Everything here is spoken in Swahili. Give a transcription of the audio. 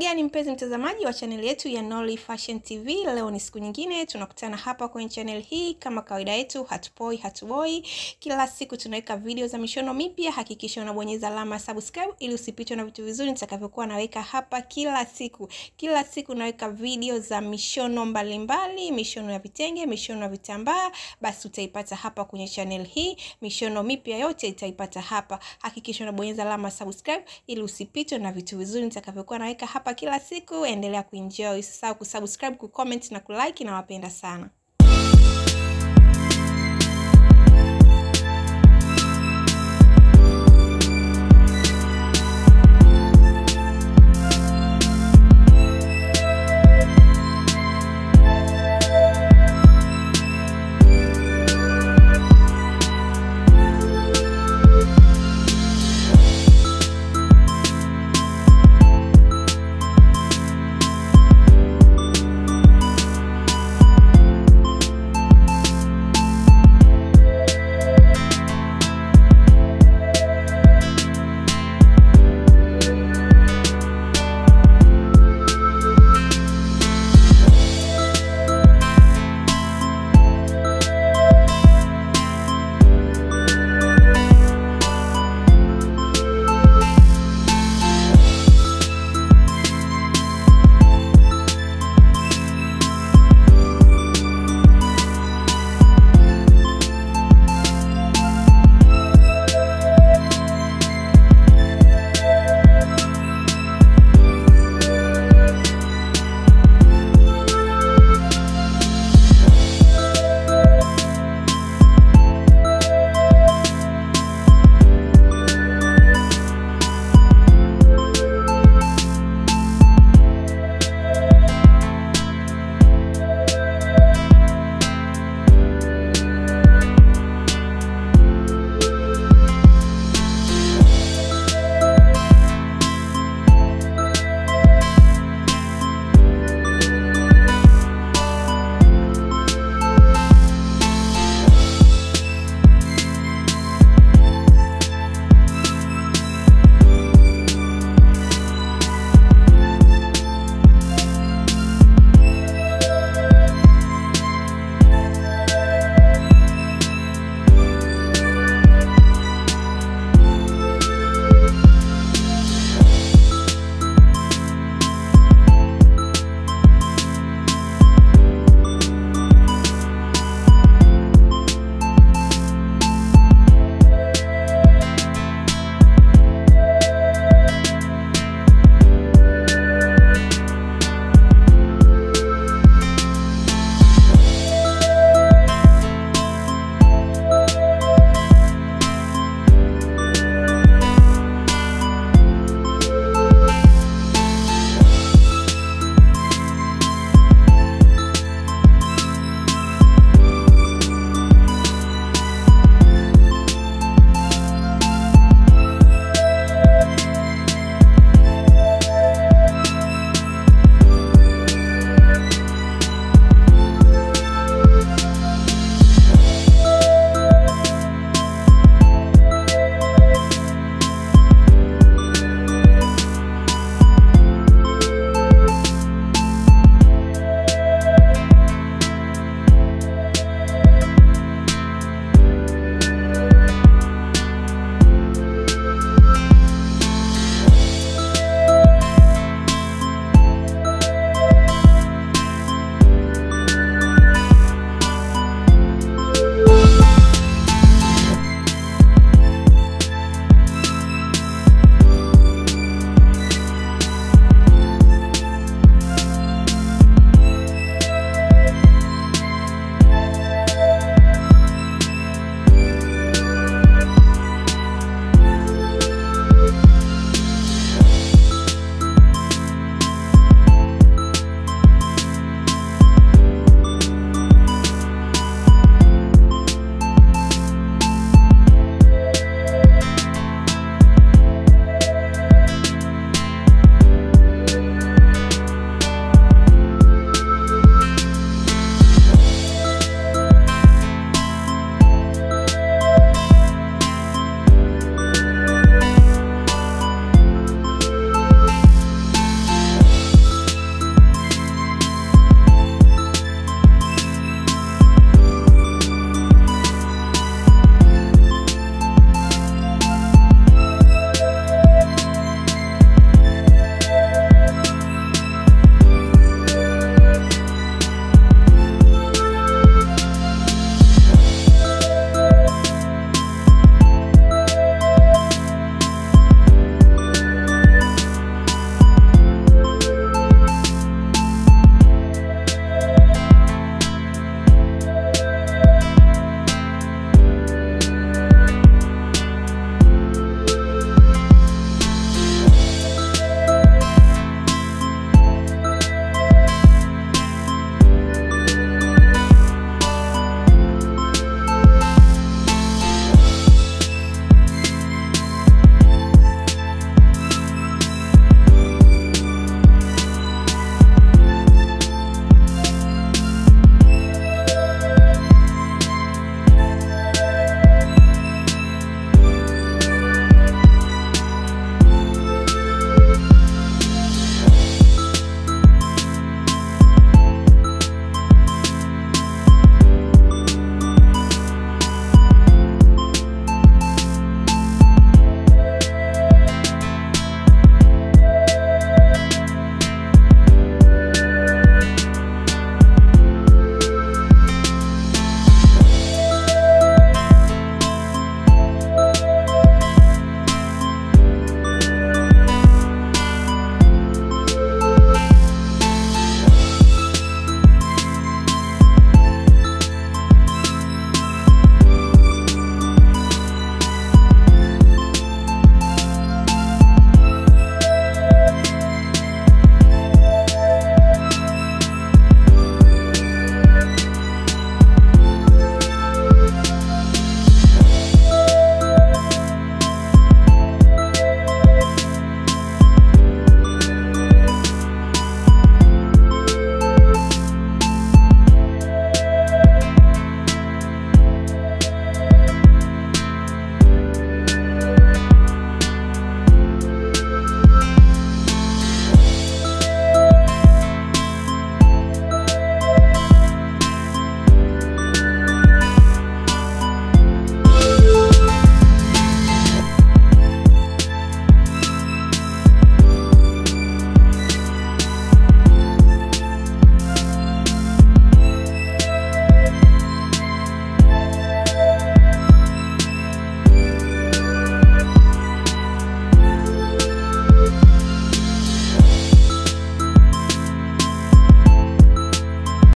gani mpenzi mtazamaji wa chaneli yetu ya Nolly Fashion TV, leo ni siku nyingine tunakutana hapa kwenye channel hii. Kama kawaida yetu, hatupoi hatuboi, kila siku tunaweka video za mishono mipya. Hakikisha unabonyeza alama subscribe ili usipitwe na vitu vizuri nitakavyokuwa naweka hapa kila siku. Kila siku naweka video za mishono mbalimbali mbali, mishono ya vitenge, mishono ya vitambaa, basi utaipata hapa kwenye channel hii. Mishono mipya yote itaipata hapa. Hakikisha unabonyeza alama subscribe ili usipitwe na vitu vizuri nitakavyokuwa naweka hapa kila siku. Endelea kuenjoy, usisahau kusubscribe, kucomment na kulike. Nawapenda sana.